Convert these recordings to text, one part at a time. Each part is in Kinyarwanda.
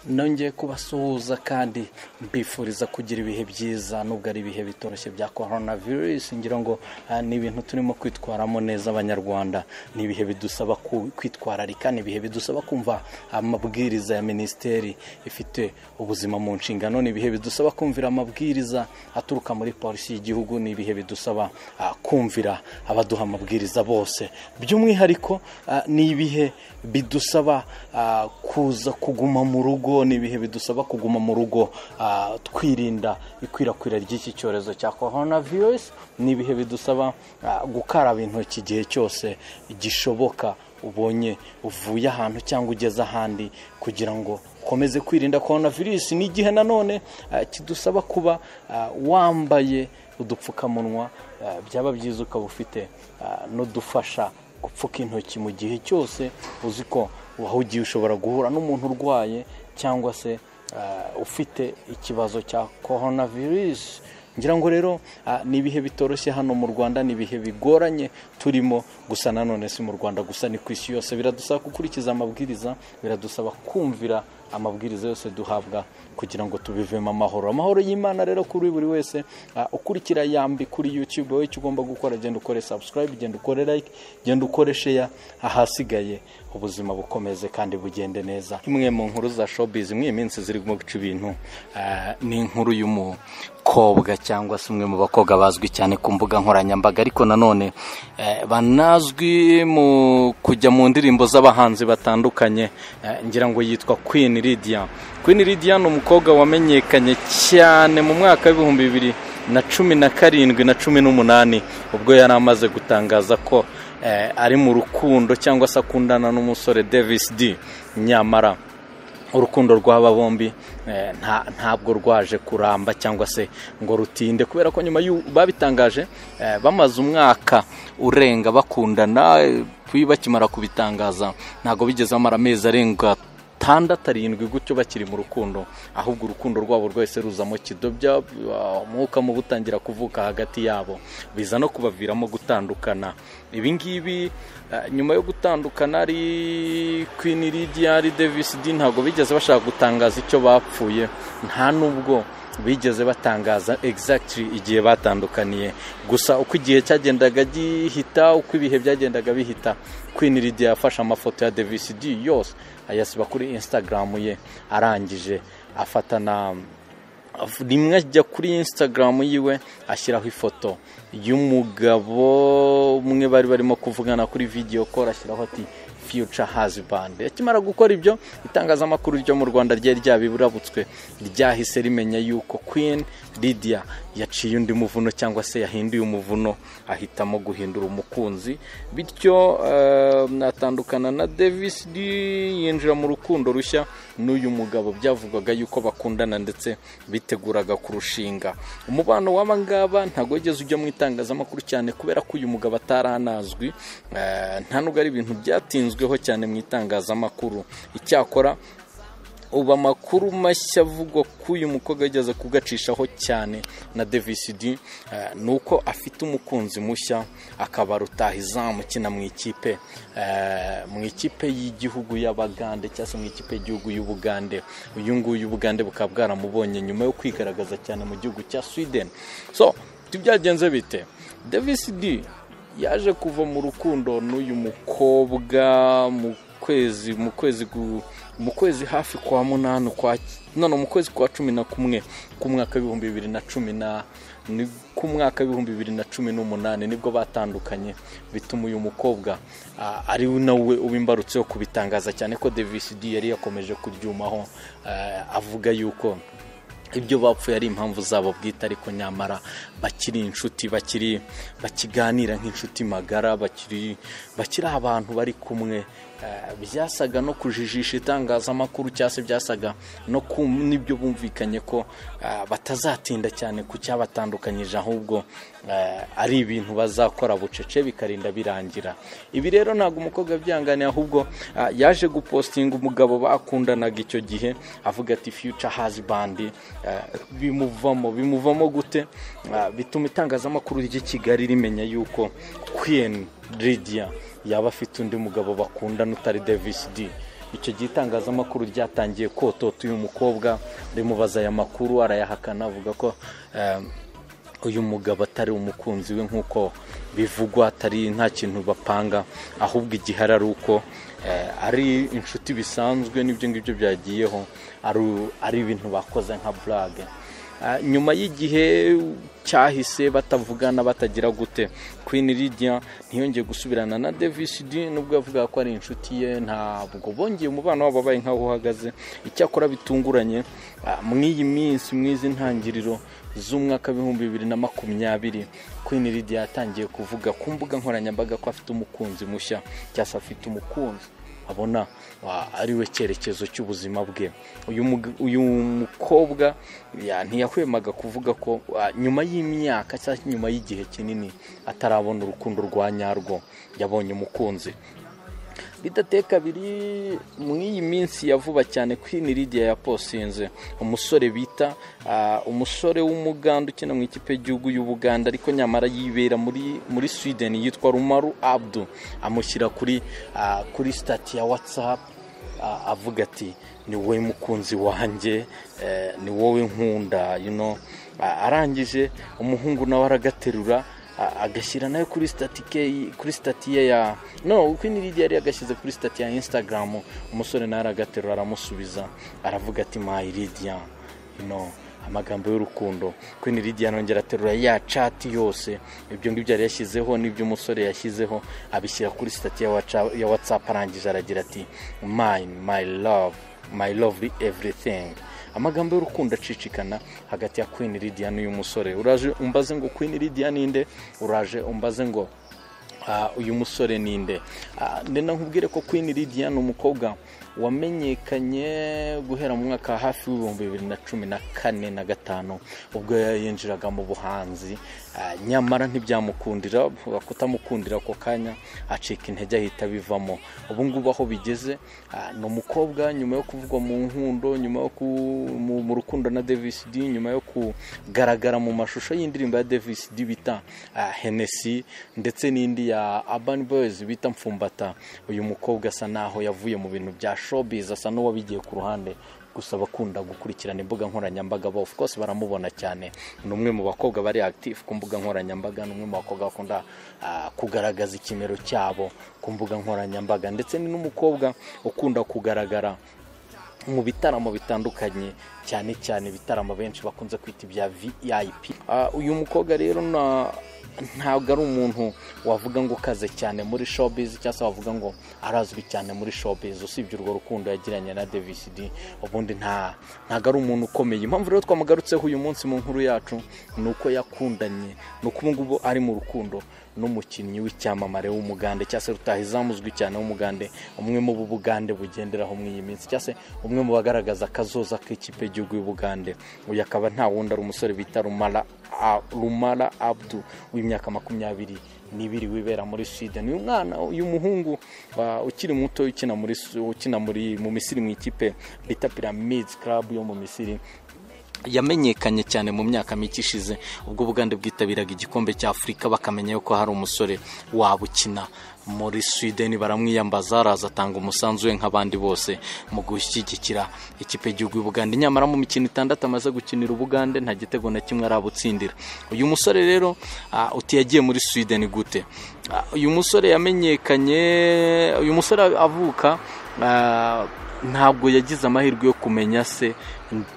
nongeye kubasuhuza kandi mbifuriza kugira ibihe byiza nubwo ari ibihe bitoroshye bya korona virusi ngira ngo ni ibintu turimo kwitwaramo neza abanyarwanda ni ibihe bidusaba kwitwararika ni ibihe bidusaba kumva amabwiriza ya minisiteri ifite ubuzima mu nshingano ni ibihe bidusaba kumvira amabwiriza aturuka muri polisi y'igihugu ni ibihe bidusaba kumvira abaduha amabwiriza bose by'umwihariko ni ibihe bidusaba kuza kuguma mu rugo ni ibihe bidusaba kuguma mu rugo twirinda ikwirakwira ry'iki cyorezo cya korona virusi ni ibihe bidusaba gukaraba intoki igihe cyose gishoboka ubonye uvuye ahantu cyangwa ugeze ahandi kugira ngo ukomeze kwirinda korona virusi ni igihe nanone kidusaba kuba wambaye udupfukamunwa byaba byiza ukaba ufite n'udufasha gupfuka intoki mu gihe cyose uzi ko ugiye ushobora guhura n'umuntu urwaye cyangwa se ufite ikibazo cya korona virusi ngira ngo rero ni ibihe bitoroshye hano mu rwanda ni ibihe bigoranye turimo gusa nanone si mu rwanda gusa ni ku isi yose biradusaba gukurikiza amabwiriza biradusaba kumvira amabwiriza yose duhabwa kugira ngo tubivemo amahoro amahoro y'imana rero kuri buri wese ukurikira yambi kuri yutube wowe icyo ugomba gukora genda ukore sabusikarayibe genda ukore like genda ukore sheya ahasigaye ubuzima bukomeze kandi bugende neza imwe mu nkuru za shopizi imwe iminsi zirimo guca ibintu ni inkuru y'umukobwa cyangwa se umwe mu bakobwa bazwi cyane ku mbuga nkoranyambaga ariko nanone banazwi mu kujya mu ndirimbo z'abahanzi batandukanye ngira ngo yitwa Queen Lydia Queen Lydia ni umukobwa wamenyekanye cyane mu mwaka w'ibihumbi bibiri na cumi na karindwi na cumi n'umunani ubwo yari amaze gutangaza ko ari mu rukundo cyangwa se akundana n'umusore Davis D nyamara urukundo rw'aba bombi ntabwo rwaje kuramba cyangwa se ngo rutinde kubera ko nyuma babitangaje bamaze umwaka urenga bakundana bakimara kubitangaza ntabwo bigeze bamara amezi arenga atandatu arindwi gutyo bakiri mu rukundo ahubwo urukundo rwabo rwese ruzamo kidobya umwuka mubi utangira kuvuka hagati yabo biza no kubaviramo gutandukana ibi ngibi nyuma yo gutandukana ari Queen Lydia ari Davis D ntabwo bigeze bashaka gutangaza icyo bapfuye nta nubwo bigeze batangaza exactly igihe batandukaniye gusa uko igihe cyagendaga gihita uko ibihe byagendaga bihita Queen Lydia yafashe amafoto ya Davis D yose ayasiba kuri Instagram ye arangije afata na rimwe ajya kuri Instagram yiwe ashyiraho ifoto y'umugabo umwe bari barimo kuvugana kuri video call ashyiraho ati future husband akimara gukora ibyo itangazamakuru ryo mu Rwanda ryari ryabiburabutswe ryahise rimenya yuko Queen Lydia yaciye undi muvuno cyangwa se yahinduye umuvuno ahitamo guhindura umukunzi bityo natandukana na Davis D yinjira mu rukundo rushya n'uyu mugabo byavugwaga yuko bakundana ndetse biteguraga kurushinga umubano w'aba ngaba ntabwo wigeze ujya mu itangazamakuru cyane kubera ko uyu mugabo ataranazwi nta nubwo ari ibintu byatinzweho cyane mu itangazamakuru icyakora ubu amakuru mashya avugwa ko uyu mukobwa ageze kugacishaho cyane na devisidi ni uko afite umukunzi mushya akaba rutahizamu ukina mu ikipe mu ikipe y'igihugu y'abagande cyangwa se mu ikipe y'igihugu y'ubugande uyu nguyu ubugande bukaba bwaramubonye nyuma yo kwigaragaza cyane mu gihugu cya sweden so byagenze bite devisidi yaje kuva mu rukundo n'uyu mukobwa mu kwezi mu kwezi mu kwezi hafi kwa munani kwa none mu kwezi kwa cumi na kumwe ku mwaka w'ibihumbi bibiri na cumi na ku mwaka w'ibihumbi bibiri na cumi n'umunani nibwo batandukanye bituma uyu mukobwa ari nawe ubimbarutseho kubitangaza cyane ko Davis D yari yakomeje kuryumaho avuga yuko ibyo bapfuye ari impamvu zabo bwite ariko nyamara bakiri inshuti bakiri bakiganira nk'inshuti magara bakiri bakiri abantu bari kumwe byasaga no kujijisha itangazamakuru cyangwa se byasaga no n'ibyo bumvikanye ko batazatinda cyane ku cyabatandukanyije ahubwo ari ibintu bazakora bucece bikarinda birangira ibi rero ntabwo umukobwa byanganiye ahubwo yaje gupostinga umugabo bakundanaga icyo gihe avuga ati fiyuca hazi bandi bimuvamo bimuvamo gute bituma itangazamakuru ry'i kigali rimenya yuko kwiyeni Lydia yaba afite undi mugabo bakundana utari Davis D icyo gihe itangazamakuru ryatangiye kotota uyu mukobwa rimubaza aya makuru arayahakana avuga ko eh, uyu mugabo atari umukunzi we nk'uko bivugwa atari nta kintu bapanga ahubwo igihari ari uko eh, ari inshuti bisanzwe n'ibyo ngibyo byagiyeho ari- ari ibintu bakoze nka burage Ah, nyuma y'igihe cyahise batavugana batagira gute Queen Lydia ntiyongeye gusubirana na Davis D nubwo yavugaga ko ari inshuti ye ntabwo bongeye umubano wabo abaye nk'aho uhagaze icyakora bitunguranye ah, mw'iyi minsi mw'izi ntangiriro z'umwaka w'ibihumbi bibiri na makumyabiri Queen Lydia yatangiye kuvuga ku mbuga nkoranyambaga ko afite umukunzi mushya cyangwa se afite umukunzi abona wa- ariwe cyerekezo cy'ubuzima bwe uyu mug- uyu mukobwa ya- ntiyahwemaga kuvuga ko wa, nyuma y'imyaka cyangwa nyuma y'igihe kinini atarabona urukundo rwa nyarwo yabonye umukunzi bidateye kabiri mu iyi minsi ya vuba cyane Queen Lydia yaposinze umusore bita ah, umusore w'umuganda ukina mu ikipe y'igihugu y'Ubuganda ariko nyamara yibera muri muri Sweden yitwa Rumaru Abdu amushyira kuri ah, kuri stati ya WhatsApp a- avuga ati ni wowe mukunzi wanjye eh, ni wowe nkunda you know." A- arangije umuhungu nawe aragaterura a- agashyira nawe kuri stati ke- kuri stati ye ya no Queen Lydia yari yagashyize kuri stati ya Instagram umusore nawe aragaterura aramusubiza aravuga ati my Lydia you know." amagambo y'urukundo Queen Lydia anongera aterura ya cati yose ibyo ngibyo yari yashyizeho n'ibyo umusore yashyizeho abishyira kuri sitati ya waca- ya watsapu arangije aragira ati mine my love my lovely everything amagambo y'urukundo acicikana hagati ya Queen Lydia n'uyu musore uraje umbaze ngo Queen Lydia ninde uraje umbaze ngo Ah, uyu musore ni nde Ah, ndenda nkubwire ko Queen Lydia ni umukobwa wamenyekanye guhera mu mwaka hafi w'ibihumbi bibiri na cumi na kane na gatanu ubwo yinjiraga mu buhanzi Ah, nyamara ntibyamukundira bavuga kutamukundira ako kanya acika intege ahita bivamo ubu ngubu aho bigeze ah, ni umukobwa nyuma yo kuvugwa mu nkundo nyuma yo ku- mu mu rukundo na Davis D nyuma yo kugaragara mu mashusho y'indirimbo ya Davis D bita ah, Hennessy ndetse n'indi ya Urban Boys bita Mfumbata uyu mukobwa asa naho yavuye mu bintu bya showbiz asa n'uwabigiye ku ruhande gusa abakunda gukurikirana imbuga nkoranyambaga bo of course baramubona cyane ni umwe mu bakobwa bari active ku mbuga nkoranyambaga ni umwe mu bakobwa bakunda ah, kugaragaza ikimero cyabo ku mbuga nkoranyambaga ndetse ni n'umukobwa ukunda kugaragara mu bitaramo bitandukanye cyane cyane ibitaramo benshi bakunze kwita ibya vip Ah, uyu mukobwa rero na- ntabwo ari umuntu wavuga ngo ukaze cyane muri showbiz cyangwa se wavuga ngo arazwi cyane muri showbiz usibye urwo rukundo yagiranye na Davis D ubundi nta ntabwo ari umuntu ukomeye impamvu rero twamugarutseho uyu munsi mu nkuru yacu ni uko yakundanye ni uko ubu ngubu ari mu rukundo n'umukinnyi w'icyamamare w'umugande cyangwa se rutahizamu uzwi cyane w'umugande umwe mu bo ubugande bugenderaho muri iyi minsi cyangwa se umwe mu bagaragaza akazoza k'ikipe y'igihugu y'ubugande uyu akaba nta wundi ari umusore bita rumara A- rumara abdu w'imyaka makumyabiri n'ibiri wibera muri sweden uyu mwana uyu muhungu ah, ukiri muto ukina muri Su- ukina muri mu misiri mu ikipe bita pyramids club yo mu misiri yamenyekanye cyane mu myaka mike ishize ubwo ubugande bwitabiraga igikombe cya afurika bakamenya yuko hari umusore waba ukina muri sweden baramwiyambaza araza atanga umusanzu we nk'abandi bose mu gushyigikira ikipe y'igihugu y'ubugande nyamara mu mikino itandatu amaze gukinira ubugande nta gitego na kimwe arabutsindira uyu musore rero ah, uti yagiye muri sweden gute Ah, uyu musore yamenyekanye uyu musore avuka ah, ntabwo yagize amahirwe yo kumenya se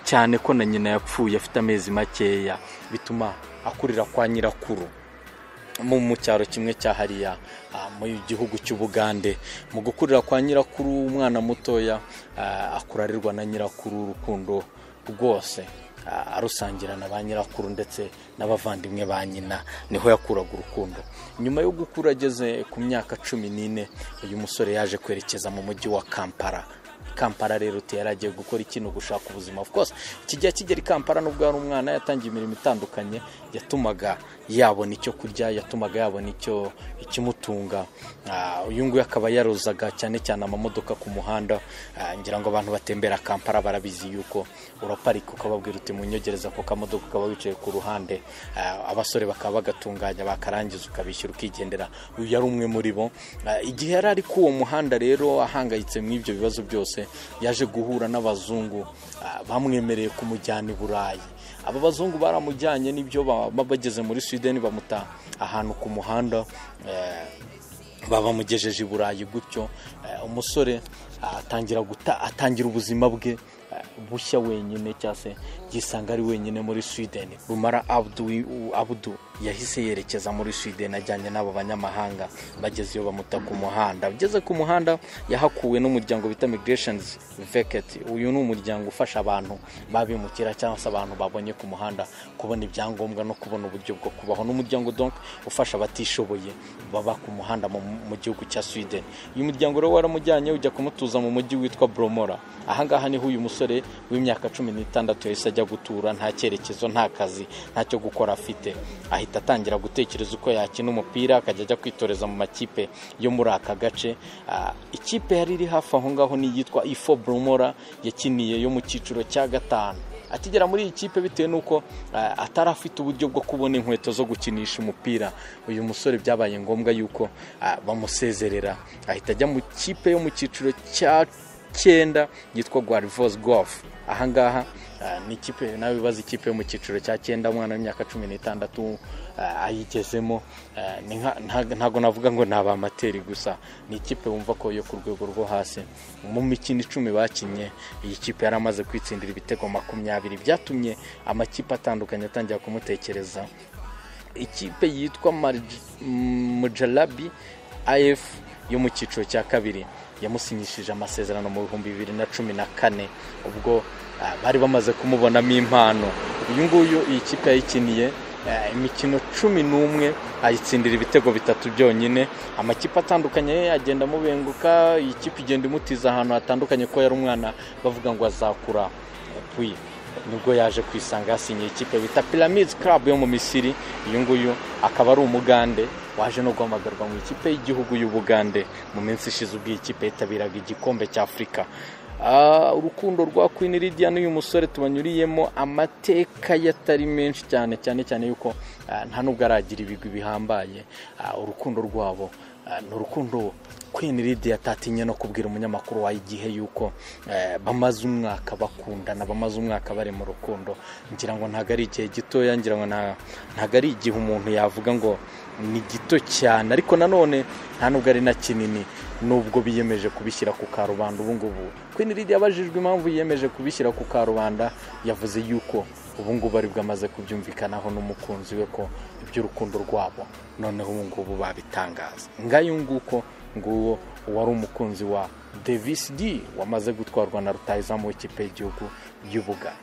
cyane ko na nyina yapfuye afite amezi makeya bituma akurira kwa nyirakuru mu mu cyaro kimwe cya hariya ah, mu gihugu cy'ubugande mu gukurira kwa nyirakuru umwana mutoya ah, akurarirwa na nyirakuru urukundo rwose ah, arusangira na ba nyirakuru ndetse n'abavandimwe ba nyina niho yakuraga urukundo nyuma yo gukura ageze ku myaka cumi n'ine uyu musore yaje kwerekeza mu mujyi wa kampala kampara rero uti yaragiye gukora ikintu gushaka ubuzima of course kijya kigera i kampara nubwo yari umwana yatangiye imirimo itandukanye yatumaga yabona icyo kurya yatumaga yabona icyo ikimutunga Ah, uyu nguyu akaba yarozaga cyane cyane amamodoka ku muhanda Ah, ngira ngo abantu batembera kampara barabizi yuko uraparika ukababwira uti munyogereza ako kamodoka ukaba wicaye ku ruhande Ah, abasore bakaba bagatunganya bakarangiza ukabishyura ukigendera uyu yari umwe muri bo Ah, igihe yari ari kuri uwo muhanda rero ahangayitse muri ibyo bibazo byose yaje guhura n'abazungu ah, bamwemereye kumujyana i burayi aba bazungu baramujyanye n'ibyo baba bageze muri sweden bamuta ahantu ku muhanda eh, babamugejeje i burayi gutyo eh, umusore ah, atangira guta atangira ubuzima bwe eh, bushya wenyine cyangwa se yisanga ari wenyine muri sweden rumara abdu, abdu yahise yerekeza muri sweden ajyanye n'abo banyamahanga bageze iyo bamuta ku muhanda ageze ku muhanda yahakuwe n'umuryango bita migrations veket uyu ni umuryango ufasha abantu babimukira cyangwa se abantu babonye ku muhanda kubona ibyangombwa no kubona uburyo bwo kubaho n'umuryango donc ufasha abatishoboye baba ku muhanda mu, mu gihugu cya sweden uyu muryango rero waramujyanye ujya kumutuza mu mujyi witwa bromora ahangaha niho uyu musore w'imyaka cumi n'itandatu yahise ajya gutura nta cyerekezo nta kazi ntacyo gukora afite ahita atangira gutekereza uko yakina umupira akajya ajya kwitoreza mu makipe yo muri aka gace Ah, ikipe yari iri hafi aho ngaho ni iyitwa ifo bromora yakiniye yo mu cyiciro cya gatanu akigera muri iyi kipe bitewe n'uko eh, atari afite uburyo bwo kubona inkweto zo gukinisha umupira uyu musore byabaye ngombwa yuko ah, bamusezerera ahita ajya mu kipe yo mu cyiciro cya cyenda yitwa guarivos golf ahangaha ah, ni ikipe nawe bibaza ikipe yo mu cyiciro cya cyenda umwana w'imyaka cumi n'itandatu ah, ayigezemo ah, ni nka- nta- ntago navuga ngo ni abamateri gusa ni ikipe wumva ko yo ku rwego rwo hasi mu mikino icumi bakinnye iyi kipe yari amaze kwitsindira ibitego makumyabiri byatumye amakipe atandukanye atangira kumutekereza ikipe yitwa Marj- M- mujalabi af yo mu cyiciro cya kabiri yamusinyishije amasezerano mu bihumbi bibiri na cumi na kane ubwo ah, bari bamaze kumubonamo impano uyu nguyu iyi kipe yayikiniye ah, imikino cumi n'umwe ayitsindira ibitego bitatu byonyine amakipe atandukanye agenda amubenguka iyi kipe igenda imutiza ahantu hatandukanye ko yari umwana bavuga ngo azakura puyi nibwo yaje kwisanga yasinyiye ikipe bita Pyramids Club yo mu Misiri uyu nguyu akaba ari umugande waje no guhamagarwa mu ikipe y'igihugu y'Ubugande mu minsi ishize ubwo iyi kipe yitabiraga igikombe cya Afurika Ah, urukundo rwa Queen Lydia n'uyu musore tubanyuriyemo amateka yatari menshi cyane cyane cyane yuko ah, nta nubwo aragira ibigwi bihambaye Ah, urukundo rwabo ah, ni urukundo Queen Lydia atatinye no kubwira umunyamakuru wayo igihe yuko eh, bamaze umwaka bakundana bamaze umwaka bari mu rukundo ngira ngo ntabwo ari igihe gitoya ngira ngo nta- ntabwo ari igihe umuntu yavuga ngo ni gito cyane ariko nanone nta nubwo ari na kinini nubwo biyemeje kubishyira ku karubanda ubu ngubu Queen Lydia abajijwe impamvu yiyemeje kubishyira ku karubanda yavuze yuko ubu ngubu aribwo amaze kubyumvikanaho n'umukunzi we ko iby'urukundo rwabo noneho ubu ngubu babitangaza ngayo nguko nguwo uwari umukunzi wa davis d wamaze gutwarwa na rutahizamu w'ikipe y'igihugu y'ubugande